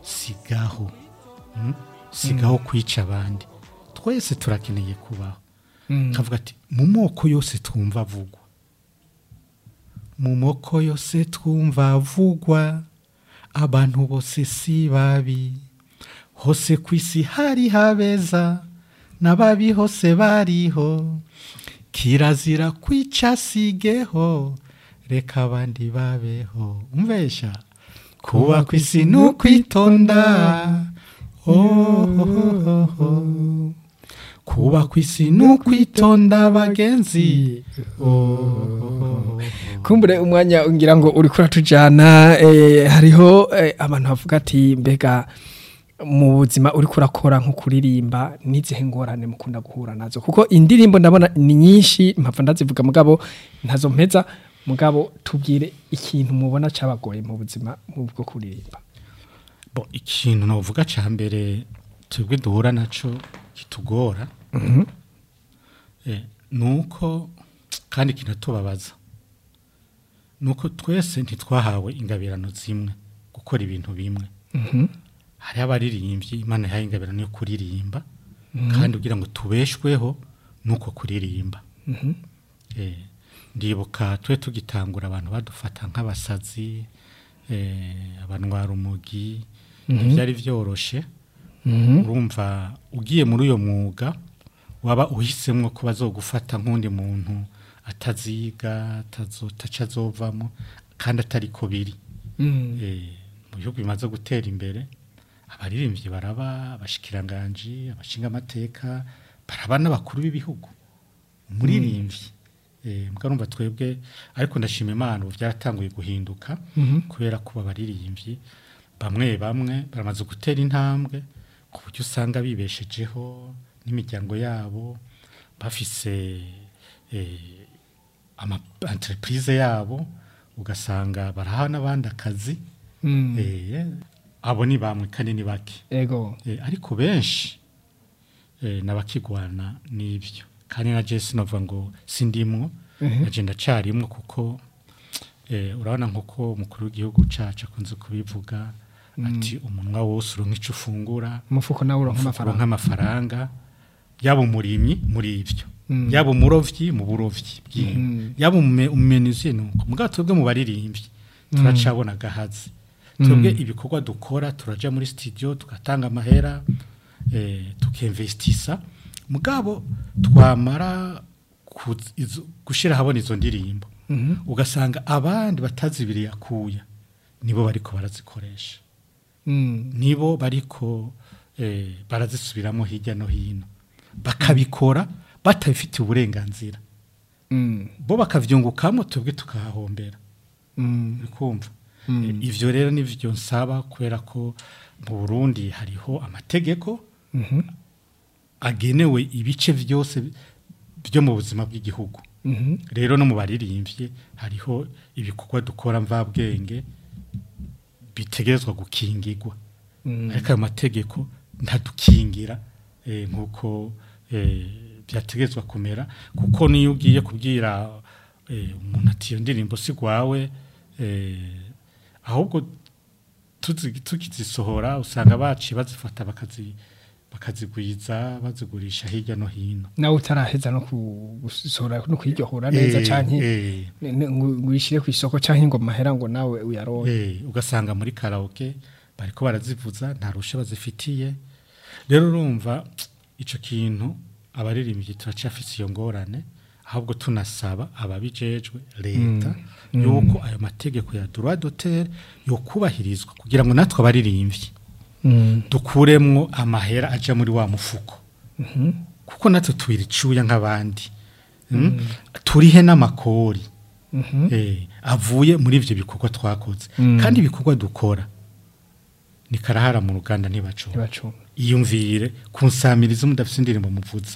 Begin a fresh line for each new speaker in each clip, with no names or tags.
sigaho mm? sigaho kwica abandi twese turakeneye kubaho kavuga ati mu moko yose twumva avugwa mu moko yose twumva avugwa abantu bose si babi hose ku isi hari habeza n'ababi hose bariho kirazira kwica sigeho reka abandi babeho umvesha kuba ku isi ni ukwitonda oh, oh, oh, oh. kuba ku isi ni ukwitonda bagenzi oh, oh, oh.
kumbure umwanya ngira ngo uri kuratujana eh, hariho eh, abantu bavuga ati mbega mu buzima uri kurakora nko kuririmba n'izihe ngorane mukunda guhura nazo kuko indirimbo ndabona ni nyinshi mpapfa ndazivuga mugabo ntazo mpeza mugabo tubwire ikintu mubona cabagoye mu buzima mu bwo kuririmba
bo ikintu novuga ca mbere twebwe duhura naco kitugora eh, nuko kandi kinatubabaza nuko twese ntitwahawe ingabirano zimwe gukora ibintu bimwe hariho abaririmbyi imana yahaye ingabirano yo kuririmba kandi kugira ngo tubeshweho nuko kuririmba Eh, ndibuka twe tugitangura abantu badufata nk'abasazi eh, abanwara umugi ntibyari byoroshe urumva ugiye muri uyo mwuga waba uhisemo ko bazogufata nk'undi muntu ataziga ataca azovamo kandi atari ko biri Eh, mu bihugu bimaze gutera imbere abaririmbyi baraba abashikiranganji abashinga amateka baraba n'abakuru b'ibihugu umuririmbyi eh mbwa numva twebwe ariko ndashima Imana ubu byaratanguye guhinduka kubera ko abaririmbyi bamwe bamwe baramaze gutera intambwe ku buryo usanga bibeshejeho n'imiryango yabo bafise eh, ama entreprise yabo ugasanga baraha n'abandi akazi eh, abo ni bamwe kandi ni bake
ego
Eh, ariko benshi eh, nabakigwana n'ibyo kandi na Jesse novuga ngo sindimwo naje ndacarimwo kuko eh, urabona nkuko umukuru w'igihugu cacu akunze kubivuga ati umunwa wose uronka ico ufungura
umufuko nawe uronka
uronka
amafaranga
amafaranga yaba umurimyi muri ibyo yaba umurovyi mu burovyi bw'inka yaba umume- umumenuzi nuko mugabo twebwe mu baririmbyi turacabona gahazi twebwe ibikorwa dukora turaja muri studio tugatanga amahera eh, tukemvestisa mugabo twamara kuz- izo- gushira habona izo ndirimbo ugasanga abandi batazibiriye akuya nibo bariko barazikoresha
Mm.
nibo bariko eh, barazisubiramo hirya no hino bakabikora batabifitiye uburenganzira
Mm.
bo bakavyungukamo twebwe tukahahombera
Mm.
bikumva Eh, ivyo rero nivyo nsaba kubera ko mu Burundi hariho amategeko
Mhm.
agenewe ibice vyose byo mu buzima bw'igihugu
Mhm.
rero no mu baririmbye hariho ibikorwa dukora mvabwenge bitegerezwa gukingirwa
Mm.
ariko ayo mategeko ntadukingira eh, nk'uko eh, byategerezwa kumera kuko niyo ugiye kubwira eh, umuntu ati iyo ndirimbo si gwawe eh, ahubwo tuzi- tukizisohora usanga baciye bazifata bakazi bakazigwiza bazigurisha hirya no hino
nawe utaraheza no ku- gusohora no kwiryohora neza
Eh,
canke
eh,
ne- ne- ngo ngo uyishire ku isoko canke ngo mahera ngo nawe uyaronke
Eh, ugasanga muri karaoke bariko barazivuza nta rushe bazifitiye rero urumva ico kintu abaririmbyi turacafise iyo ngorane ahubwo tunasaba ababijejwe leta yuko ayo mategeko ya droit d'auteur yokubahirizwa kugira ngo natwe abaririmbyi
Mm.
dukuremwo amahera aja muri wa mufuko kuko natwe tubira icuya nk'abandi Mm? turihe n'amakori
Mhm.
eh, avuye muri ivyo bikorwa twakoze kandi ibikorwa dukora ni karahara mu ruganda ntibacunga
ntibacunga
iyumvire kunsamiriza mudafise indirimbo muvuza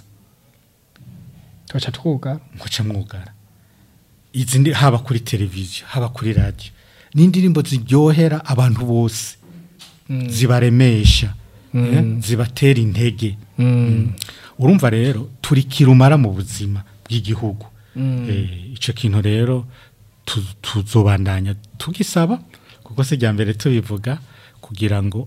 tugaca twuga
muca mwugara izi ndi haba kuri televiziyo haba kuri radio ni indirimbo ziryohera abantu bose zibaremesha eh, zibatera intege Mm. urumva rero turi kirumara mu buzima bw'igihugu Eh, ico kintu rero tu- tuzobandanya tugisaba kuko se rya mbere tubivuga kugira ngo